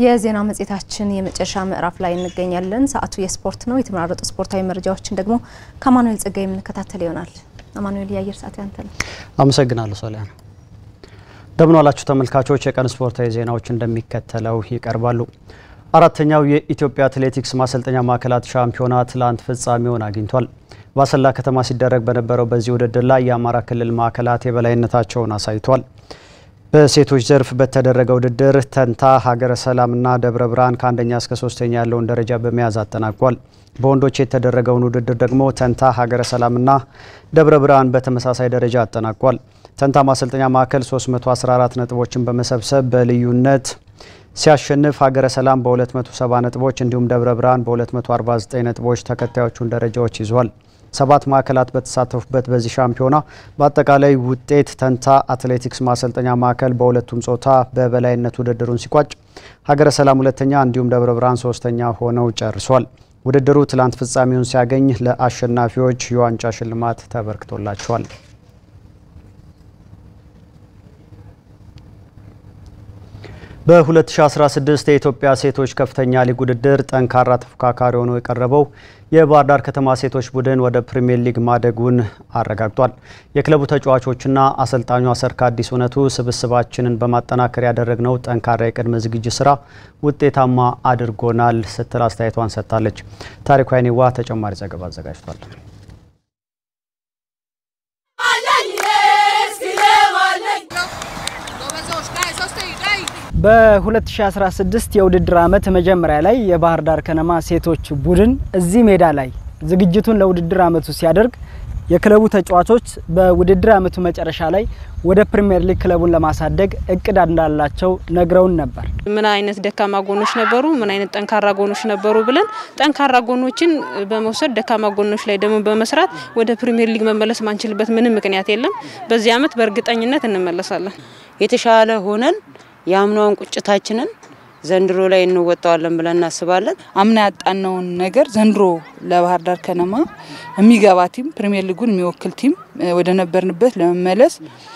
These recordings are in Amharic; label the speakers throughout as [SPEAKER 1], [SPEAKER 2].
[SPEAKER 1] የዜና መጽሔታችን የመጨረሻ ምዕራፍ ላይ እንገኛለን። ሰዓቱ የስፖርት ነው። የተመራረጡ ስፖርታዊ መረጃዎችን ደግሞ ከአማኑኤል ጸጋይ የምንከታተል ይሆናል። አማኑኤል፣ የአየር ሰዓት ያንተ ነው።
[SPEAKER 2] አመሰግናለሁ ሶሊያና። እንደምን ዋላችሁ ተመልካቾች። የቀን ስፖርታዊ ዜናዎች እንደሚከተለው ይቀርባሉ። አራተኛው የኢትዮጵያ አትሌቲክስ ማሰልጠኛ ማዕከላት ሻምፒዮና ትላንት ፍጻሜውን አግኝቷል። በአሰላ ከተማ ሲደረግ በነበረው በዚህ ውድድር ላይ የአማራ ክልል ማዕከላት የበላይነታቸውን አሳይቷል። በሴቶች ዘርፍ በተደረገ ውድድር ተንታ፣ ሀገረ ሰላምና ደብረ ብርሃን ከአንደኛ እስከ ሶስተኛ ያለውን ደረጃ በመያዝ አጠናቋል። በወንዶች የተደረገውን ውድድር ደግሞ ተንታ፣ ሀገረ ሰላምና ደብረ ብርሃን በተመሳሳይ ደረጃ አጠናቋል። ተንታ ማሰልጠኛ ማዕከል 314 ነጥቦችን በመሰብሰብ በልዩነት ሲያሸንፍ ሀገረ ሰላም በ270 ነጥቦች እንዲሁም ደብረ ብርሃን በ249 ነጥቦች ተከታዮቹን ደረጃዎች ይዟል። ሰባት ማዕከላት በተሳተፉበት በዚህ ሻምፒዮና በአጠቃላይ ውጤት ተንታ አትሌቲክስ ማሰልጠኛ ማዕከል በሁለቱም ጾታ በበላይነት ውድድሩን ሲቋጭ ሀገረ ሰላም ሁለተኛ እንዲሁም ደብረ ብርሃን ሶስተኛ ሆነው ጨርሷል። ውድድሩ ትላንት ፍጻሜውን ሲያገኝ ለአሸናፊዎች የዋንጫ ሽልማት ተበርክቶላቸዋል። በ2016 የኢትዮጵያ ሴቶች ከፍተኛ ሊግ ውድድር ጠንካራ ተፎካካሪ ሆኖ የቀረበው የባህር ዳር ከተማ ሴቶች ቡድን ወደ ፕሪሚየር ሊግ ማደጉን አረጋግጧል። የክለቡ ተጫዋቾችና አሰልጣኟ ሰርካ አዲስ እውነቱ ስብስባችንን በማጠናከር ያደረግነው ጠንካራ የቅድመ ዝግጅት ስራ ውጤታማ አድርጎናል ስትል አስተያየቷን ሰጥታለች። ታሪኩ አይኔዋ ተጨማሪ ዘገባ አዘጋጅቷል።
[SPEAKER 3] በ2016 የውድድር ዓመት መጀመሪያ ላይ የባህር ዳር ከነማ ሴቶች ቡድን እዚህ ሜዳ ላይ ዝግጅቱን ለውድድር ዓመቱ ሲያደርግ የክለቡ ተጫዋቾች በውድድር ዓመቱ መጨረሻ ላይ ወደ ፕሪሚየር ሊግ ክለቡን ለማሳደግ እቅድ እንዳላቸው ነግረውን ነበር።
[SPEAKER 4] ምን አይነት ደካማ ጎኖች ነበሩ፣ ምን አይነት ጠንካራ ጎኖች ነበሩ ብለን ጠንካራ ጎኖችን በመውሰድ ደካማ ጎኖች ላይ ደግሞ በመስራት ወደ ፕሪሚየር ሊግ መመለስ ማንችልበት ምንም ምክንያት የለም። በዚህ ዓመት በእርግጠኝነት እንመለሳለን።
[SPEAKER 5] የተሻለ ሆነን የአምናውን ቁጭታችንን ዘንድሮ ላይ እንወጣዋለን ብለን እናስባለን።
[SPEAKER 6] አምና ያጣነውን ነገር ዘንድሮ ለባህር ዳር ከነማ የሚገባ ቲም ፕሪሚየር ሊጉን የሚወክል ቲም ወደ ነበርንበት ለመመለስ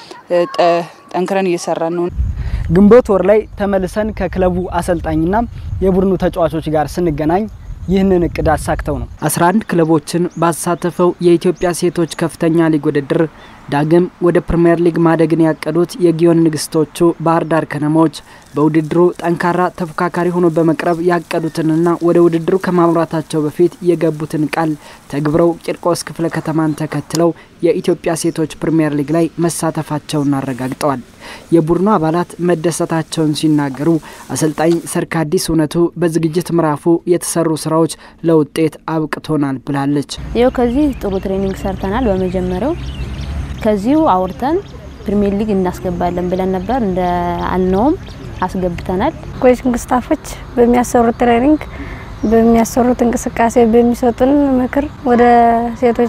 [SPEAKER 6] ጠንክረን እየሰራን ነው።
[SPEAKER 3] ግንቦት ወር ላይ ተመልሰን ከክለቡ አሰልጣኝና የቡድኑ ተጫዋቾች ጋር ስንገናኝ ይህንን እቅድ አሳክተው ነው 11 ክለቦችን ባሳተፈው የኢትዮጵያ ሴቶች ከፍተኛ ሊግ ውድድር ዳግም ወደ ፕሪምየር ሊግ ማደግን ያቀዱት የጊዮን ንግስቶቹ ባህር ዳር ከነማዎች በውድድሩ ጠንካራ ተፎካካሪ ሆኖ በመቅረብ ያቀዱትንና ወደ ውድድሩ ከማምራታቸው በፊት የገቡትን ቃል ተግብረው ቂርቆስ ክፍለ ከተማን ተከትለው የኢትዮጵያ ሴቶች ፕሪምየር ሊግ ላይ መሳተፋቸውን አረጋግጠዋል። የቡድኑ አባላት መደሰታቸውን ሲናገሩ አሰልጣኝ ሰርካዲስ እውነቱ በዝግጅት ምዕራፉ የተሰሩ ስራዎች ለውጤት አብቅቶናል ብላለች።
[SPEAKER 7] ይኸው ከዚህ ጥሩ ትሬኒንግ ሰርተናል። በመጀመሪያው ከዚሁ አውርተን ፕሪሚየር ሊግ እናስገባለን ብለን ነበር። እንደ አልነውም አስገብተናል።
[SPEAKER 8] ኮችንግ ስታፎች በሚያሰሩት ትሬኒንግ፣ በሚያሰሩት እንቅስቃሴ፣ በሚሰጡን ምክር ወደ ሴቶች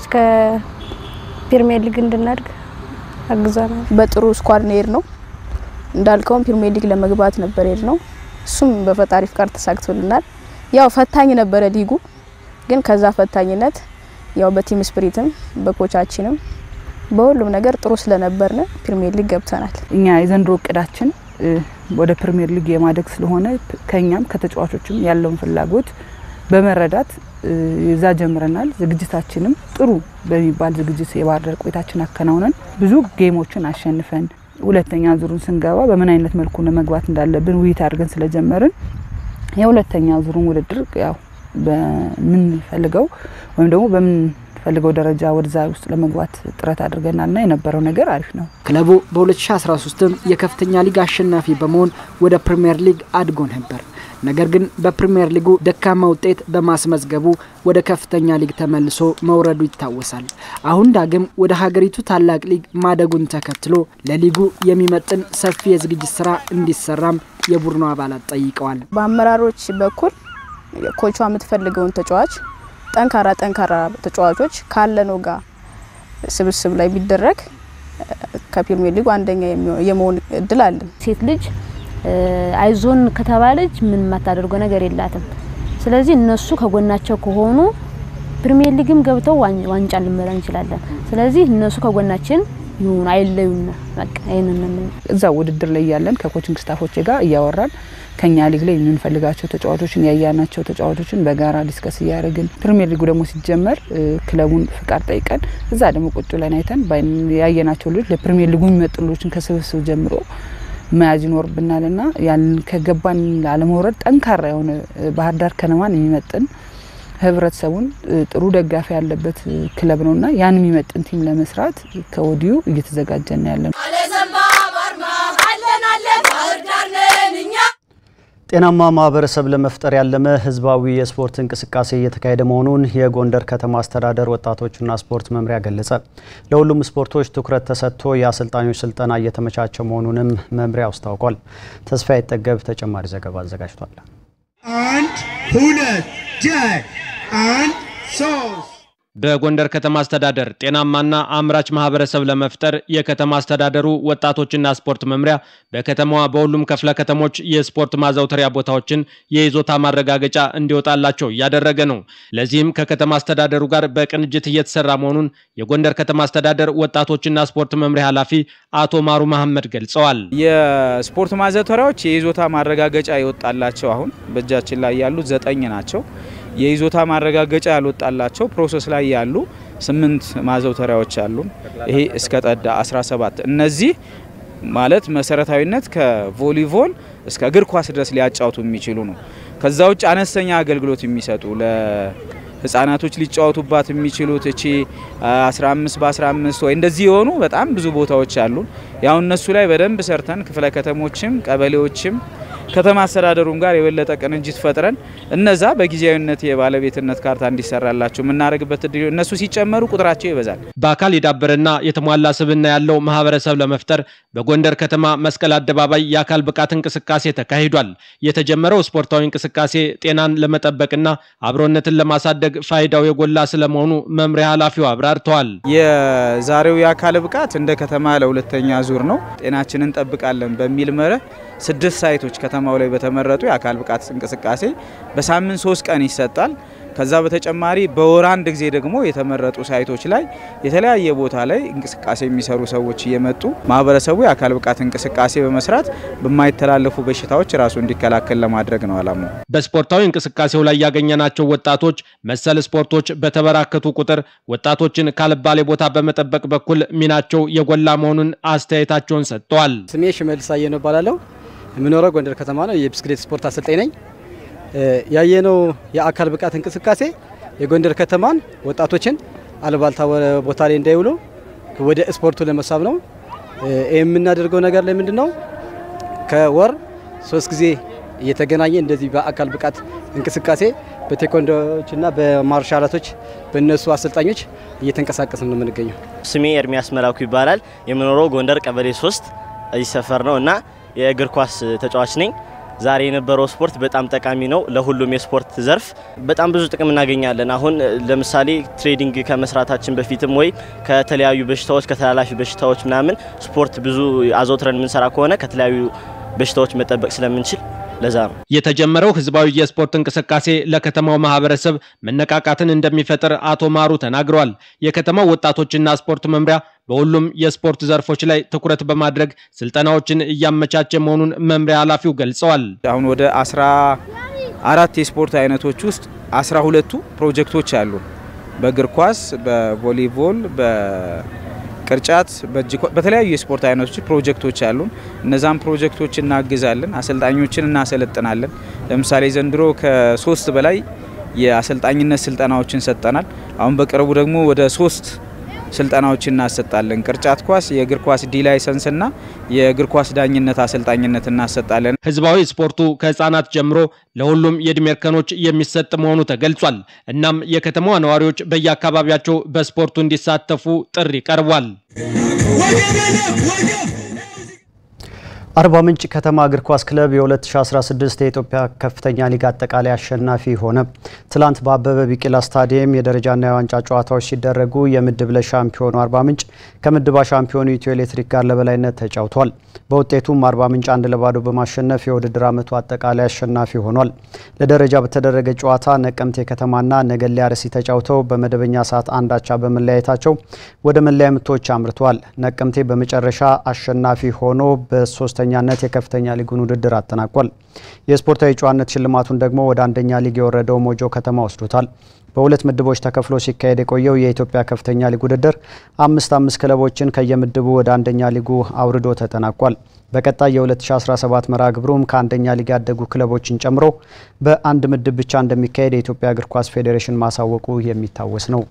[SPEAKER 8] ከፕሪሚየር ሊግ እንድናድግ አግዟናል።
[SPEAKER 9] በጥሩ ስኳድ ነው ሄድ ነው እንዳልከውም ፕሪሚየር ሊግ ለመግባት ነበር ሄድ ነው። እሱም በፈጣሪ ፍቃድ ተሳክቶልናል። ያው ፈታኝ ነበረ ሊጉ፣ ግን ከዛ ፈታኝነት ያው በቲም ስፕሪትም በኮቻችንም በሁሉም ነገር ጥሩ ስለነበርን ፕሪሚየር ሊግ ገብተናል።
[SPEAKER 6] እኛ የዘንድሮ እቅዳችን ወደ ፕሪሚየር ሊግ የማደግ ስለሆነ ከኛም ከተጫዋቾችም ያለውን ፍላጎት በመረዳት እዛ ጀምረናል። ዝግጅታችንም ጥሩ በሚባል ዝግጅት የባህር ዳር ቆይታችን አከናውነን ብዙ ጌሞችን አሸንፈን ሁለተኛ ዙሩን ስንገባ በምን አይነት መልኩ መግባት እንዳለብን ውይይት አድርገን ስለጀመርን የሁለተኛ ዙሩን ውድድር ያው በምንፈልገው ወይም ደግሞ በምን ፈልገው ደረጃ ወደዛ ውስጥ ለመግባት ጥረት አድርገናልና የነበረው ነገር አሪፍ ነው።
[SPEAKER 3] ክለቡ በ2013ም የከፍተኛ ሊግ አሸናፊ በመሆን ወደ ፕሪምየር ሊግ አድጎ ነበር። ነገር ግን በፕሪምየር ሊጉ ደካማ ውጤት በማስመዝገቡ ወደ ከፍተኛ ሊግ ተመልሶ መውረዱ ይታወሳል። አሁን ዳግም ወደ ሀገሪቱ ታላቅ ሊግ ማደጉን ተከትሎ ለሊጉ የሚመጥን ሰፊ የዝግጅት ስራ እንዲሰራም የቡድኑ አባላት ጠይቀዋል።
[SPEAKER 9] በአመራሮች በኩል ኮቿ የምትፈልገውን ተጫዋች ጠንካራ ጠንካራ ተጫዋቾች ካለነው ጋር ስብስብ ላይ ቢደረግ ከፕሪሚየር ሊጉ አንደኛ የመሆን እድል አለን።
[SPEAKER 7] ሴት ልጅ አይዞን ከተባለች ምን የማታደርገው ነገር የላትም። ስለዚህ እነሱ ከጎናቸው ከሆኑ ፕሪሚየር ሊግም ገብተው ዋንጫ ልንበላ እንችላለን። ስለዚህ እነሱ ከጎናችን ይሁን አይለዩና በቃ ይህንን
[SPEAKER 6] እዛ ውድድር ላይ ያለን ከኮችንግ ስታፎች ጋር እያወራን ከኛ ሊግ ላይ የምንፈልጋቸው ተጫዋቾችን ያያናቸው ተጫዋቾችን በጋራ ዲስከስ እያደረግን ፕሪሚየር ሊጉ ደግሞ ሲጀመር ክለቡን ፍቃድ ጠይቀን እዛ ደግሞ ቁጭ ብለን አይተን ያየናቸው ልጆች ለፕሪሚየር ሊጉ የሚመጡ ልጆችን ከስብስብ ጀምሮ መያዝ ይኖርብናል ና ያን ከገባን ላለመውረድ ጠንካራ የሆነ ባህር ዳር ከነማን የሚመጥን ህብረተሰቡን ጥሩ ደጋፊ ያለበት ክለብ ነው ና ያን የሚመጥን ቲም ለመስራት ከወዲሁ እየተዘጋጀን ያለ ነው።
[SPEAKER 2] ጤናማ ማህበረሰብ ለመፍጠር ያለመ ህዝባዊ የስፖርት እንቅስቃሴ እየተካሄደ መሆኑን የጎንደር ከተማ አስተዳደር ወጣቶችና ስፖርት መምሪያ ገለጸ። ለሁሉም ስፖርቶች ትኩረት ተሰጥቶ የአሰልጣኞች ስልጠና እየተመቻቸ መሆኑንም መምሪያው አስታውቋል። ተስፋ ይጠገብ ተጨማሪ ዘገባ አዘጋጅቷል።
[SPEAKER 10] አንድ ሁለት ጀት አንድ ሶስት
[SPEAKER 11] በጎንደር ከተማ አስተዳደር ጤናማና አምራች ማህበረሰብ ለመፍጠር የከተማ አስተዳደሩ ወጣቶችና ስፖርት መምሪያ በከተማዋ በሁሉም ክፍለ ከተሞች የስፖርት ማዘውተሪያ ቦታዎችን የይዞታ ማረጋገጫ እንዲወጣላቸው እያደረገ ነው። ለዚህም ከከተማ አስተዳደሩ ጋር በቅንጅት እየተሰራ መሆኑን የጎንደር ከተማ አስተዳደር ወጣቶችና ስፖርት መምሪያ ኃላፊ አቶ ማሩ መሐመድ ገልጸዋል።
[SPEAKER 12] የስፖርት ማዘውተሪያዎች የይዞታ ማረጋገጫ የወጣላቸው አሁን በእጃችን ላይ ያሉት ዘጠኝ ናቸው። የይዞታ ማረጋገጫ ያልወጣላቸው ፕሮሰስ ላይ ያሉ ስምንት ማዘውተሪያዎች አሉ። ይሄ እስከ ጠዳ 17 እነዚህ ማለት መሰረታዊነት ከቮሊቦል እስከ እግር ኳስ ድረስ ሊያጫውቱ የሚችሉ ነው። ከዛ ውጭ አነስተኛ አገልግሎት የሚሰጡ ለህፃናቶች ሊጫወቱባት የሚችሉት እቺ 15 በ15 ወይ እንደዚህ የሆኑ በጣም ብዙ ቦታዎች አሉ። ያው እነሱ ላይ በደንብ ሰርተን ክፍለ ከተሞችም ቀበሌዎችም ከተማ አስተዳደሩም ጋር የበለጠ ቅንጅት ፈጥረን እነዛ በጊዜያዊነት የባለቤትነት ካርታ እንዲሰራላቸው የምናደርግበት እድል እነሱ ሲጨመሩ ቁጥራቸው ይበዛል።
[SPEAKER 11] በአካል የዳበረና የተሟላ ስብዕና ያለው ማህበረሰብ ለመፍጠር በጎንደር ከተማ መስቀል አደባባይ የአካል ብቃት እንቅስቃሴ ተካሂዷል። የተጀመረው ስፖርታዊ እንቅስቃሴ ጤናን ለመጠበቅና አብሮነትን ለማሳደግ ፋይዳው የጎላ ስለመሆኑ መምሪያ ኃላፊው አብራርተዋል።
[SPEAKER 12] የዛሬው የአካል ብቃት እንደ ከተማ ለሁለተኛ ዙር ነው። ጤናችንን እንጠብቃለን በሚል መርህ ስድስት ሳይቶች ከተማው ላይ በተመረጡ የአካል ብቃት እንቅስቃሴ በሳምንት ሶስት ቀን ይሰጣል። ከዛ በተጨማሪ በወር አንድ ጊዜ ደግሞ የተመረጡ ሳይቶች ላይ የተለያየ ቦታ ላይ እንቅስቃሴ የሚሰሩ ሰዎች እየመጡ ማህበረሰቡ የአካል ብቃት እንቅስቃሴ በመስራት በማይተላለፉ በሽታዎች ራሱ እንዲከላከል ለማድረግ ነው አላማው።
[SPEAKER 11] በስፖርታዊ እንቅስቃሴው ላይ ያገኘናቸው ወጣቶች መሰል ስፖርቶች በተበራከቱ ቁጥር ወጣቶችን ካልባሌ ቦታ በመጠበቅ በኩል ሚናቸው የጎላ መሆኑን አስተያየታቸውን ሰጥተዋል።
[SPEAKER 13] ስሜ ሽመልስ አየነው እባላለሁ። የምኖረው ጎንደር ከተማ ነው። የብስክሌት ስፖርት አሰልጣኝ ነኝ። ያየነው የአካል ብቃት እንቅስቃሴ የጎንደር ከተማን ወጣቶችን አልባልታ ቦታ ላይ እንዳይውሉ ወደ ስፖርቱ ለመሳብ ነው። የምናደርገው ነገር ላይ ምንድን ነው? ከወር ሶስት ጊዜ እየተገናኘ እንደዚህ በአካል ብቃት እንቅስቃሴ በቴኮንዶዎችና በማርሻላቶች በእነሱ አሰልጣኞች እየተንቀሳቀስን ነው የምንገኘው።
[SPEAKER 14] ስሜ ኤርሚያስ መላኩ ይባላል። የምኖረው ጎንደር ቀበሌ ሶስት እዚህ ሰፈር ነው እና የእግር ኳስ ተጫዋች ነኝ። ዛሬ የነበረው ስፖርት በጣም ጠቃሚ ነው። ለሁሉም የስፖርት ዘርፍ በጣም ብዙ ጥቅም እናገኛለን። አሁን ለምሳሌ ትሬዲንግ ከመስራታችን በፊትም ወይ ከተለያዩ በሽታዎች ከተላላፊ በሽታዎች ምናምን ስፖርት ብዙ አዘውትረን የምንሰራ ከሆነ ከተለያዩ በሽታዎች መጠበቅ ስለምንችል ለዛ ነው
[SPEAKER 11] የተጀመረው ህዝባዊ የስፖርት እንቅስቃሴ ለከተማው ማህበረሰብ መነቃቃትን እንደሚፈጥር አቶ ማሩ ተናግረዋል። የከተማው ወጣቶችና ስፖርት መምሪያ በሁሉም የስፖርት ዘርፎች ላይ ትኩረት በማድረግ ስልጠናዎችን እያመቻቸ መሆኑን መምሪያ ኃላፊው ገልጸዋል።
[SPEAKER 12] አሁን ወደ አስራ አራት የስፖርት አይነቶች ውስጥ አስራ ሁለቱ ፕሮጀክቶች አሉ። በእግር ኳስ፣ በቮሊቦል፣ በቅርጫት፣ በተለያዩ የስፖርት አይነቶች ፕሮጀክቶች አሉን። እነዛም ፕሮጀክቶች እናግዛለን፣ አሰልጣኞችን እናሰለጥናለን። ለምሳሌ ዘንድሮ ከሶስት በላይ የአሰልጣኝነት ስልጠናዎችን ሰጠናል። አሁን በቅርቡ ደግሞ ወደ ሶስት ስልጠናዎችን እናሰጣለን። ቅርጫት ኳስ፣ የእግር ኳስ ዲ ላይሰንስ እና የእግር ኳስ ዳኝነት አሰልጣኝነት እናሰጣለን።
[SPEAKER 11] ህዝባዊ ስፖርቱ ከህፃናት ጀምሮ ለሁሉም የእድሜ እርከኖች የሚሰጥ መሆኑ ተገልጿል። እናም የከተማዋ ነዋሪዎች በየአካባቢያቸው በስፖርቱ እንዲሳተፉ ጥሪ ቀርቧል።
[SPEAKER 2] አርባ ምንጭ ከተማ እግር ኳስ ክለብ የ2016 የኢትዮጵያ ከፍተኛ ሊግ አጠቃላይ አሸናፊ ሆነ። ትላንት በአበበ ቢቂላ ስታዲየም የደረጃና የዋንጫ ጨዋታዎች ሲደረጉ የምድብ ለ ሻምፒዮኑ አርባ ምንጭ ከምድባ ሻምፒዮኑ ኢትዮ ኤሌክትሪክ ጋር ለበላይነት ተጫውቷል። በውጤቱም አርባ ምንጭ አንድ ለባዶ በማሸነፍ የውድድር ዓመቱ አጠቃላይ አሸናፊ ሆኗል። ለደረጃ በተደረገ ጨዋታ ነቀምቴ ከተማና ነገሌ አርሲ ተጫውተው በመደበኛ ሰዓት አንዳቻ በመለያየታቸው ወደ መለያ ምቶች አምርተዋል። ነቀምቴ በመጨረሻ አሸናፊ ሆኖ በሶስተኛነት የከፍተኛ ሊጉን ውድድር አጠናቋል። የስፖርታዊ ጨዋነት ሽልማቱን ደግሞ ወደ አንደኛ ሊግ የወረደው ሞጆ ከተማ ወስዶታል። በሁለት ምድቦች ተከፍሎ ሲካሄድ የቆየው የኢትዮጵያ ከፍተኛ ሊግ ውድድር አምስት አምስት ክለቦችን ከየምድቡ ወደ አንደኛ ሊጉ አውርዶ ተጠናቋል። በቀጣይ የ2017 መርሃ ግብሩም ከአንደኛ ሊግ ያደጉ ክለቦችን ጨምሮ በአንድ ምድብ ብቻ እንደሚካሄድ የኢትዮጵያ እግር ኳስ ፌዴሬሽን ማሳወቁ የሚታወስ ነው።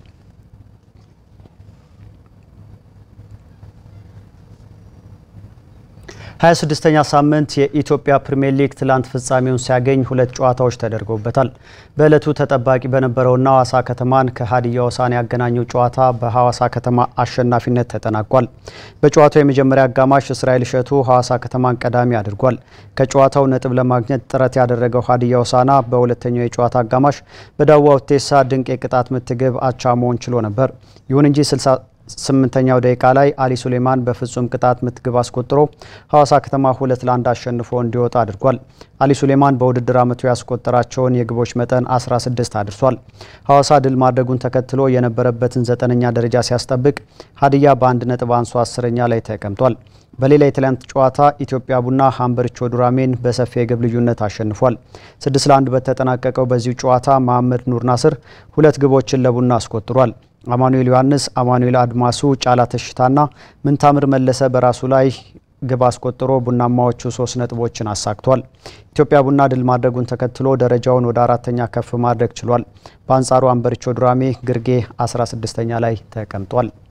[SPEAKER 2] ሀያ ስድስተኛ ሳምንት የኢትዮጵያ ፕሪምየር ሊግ ትላንት ፍጻሜውን ሲያገኝ ሁለት ጨዋታዎች ተደርገውበታል። በዕለቱ ተጠባቂ በነበረውና ሐዋሳ ከተማን ከሀዲያ ሆሳዕና ያገናኘው ጨዋታ በሐዋሳ ከተማ አሸናፊነት ተጠናቋል። በጨዋታው የመጀመሪያ አጋማሽ እስራኤል እሸቱ ሐዋሳ ከተማን ቀዳሚ አድርጓል። ከጨዋታው ነጥብ ለማግኘት ጥረት ያደረገው ሀዲያ ሆሳዕና በሁለተኛው የጨዋታ አጋማሽ በዳዋ ውቴሳ ድንቅ የቅጣት ምት ግብ አቻ መሆን ችሎ ነበር። ይሁን እንጂ ስምንተኛው ደቂቃ ላይ አሊ ሱሌማን በፍጹም ቅጣት ምት ግብ አስቆጥሮ ሐዋሳ ከተማ ሁለት ለአንድ አሸንፎ እንዲወጣ አድርጓል። አሊ ሱሌማን በውድድር ዓመቱ ያስቆጠራቸውን የግቦች መጠን 16 አድርሷል። ሐዋሳ ድል ማድረጉን ተከትሎ የነበረበትን ዘጠነኛ ደረጃ ሲያስጠብቅ ሀዲያ በአንድ ነጥብ አንሶ አስረኛ ላይ ተቀምጧል። በሌላ የትላንት ጨዋታ ኢትዮጵያ ቡና ሀምበሪቾ ዱራሜን በሰፊ የግብ ልዩነት አሸንፏል። ስድስት ለአንድ በተጠናቀቀው በዚሁ ጨዋታ መሐመድ ኑር ናስር ሁለት ግቦችን ለቡና አስቆጥሯል። አማኑኤል ዮሐንስ፣ አማኑኤል አድማሱ፣ ጫላ ተሽታና ምንታምር መለሰ በራሱ ላይ ግብ አስቆጥሮ ቡናማዎቹ ሶስት ነጥቦችን አሳክቷል። ኢትዮጵያ ቡና ድል ማድረጉን ተከትሎ ደረጃውን ወደ አራተኛ ከፍ ማድረግ ችሏል። በአንጻሩ ሀምበሪቾ ዱራሜ ግርጌ 16ኛ ላይ ተቀምጧል።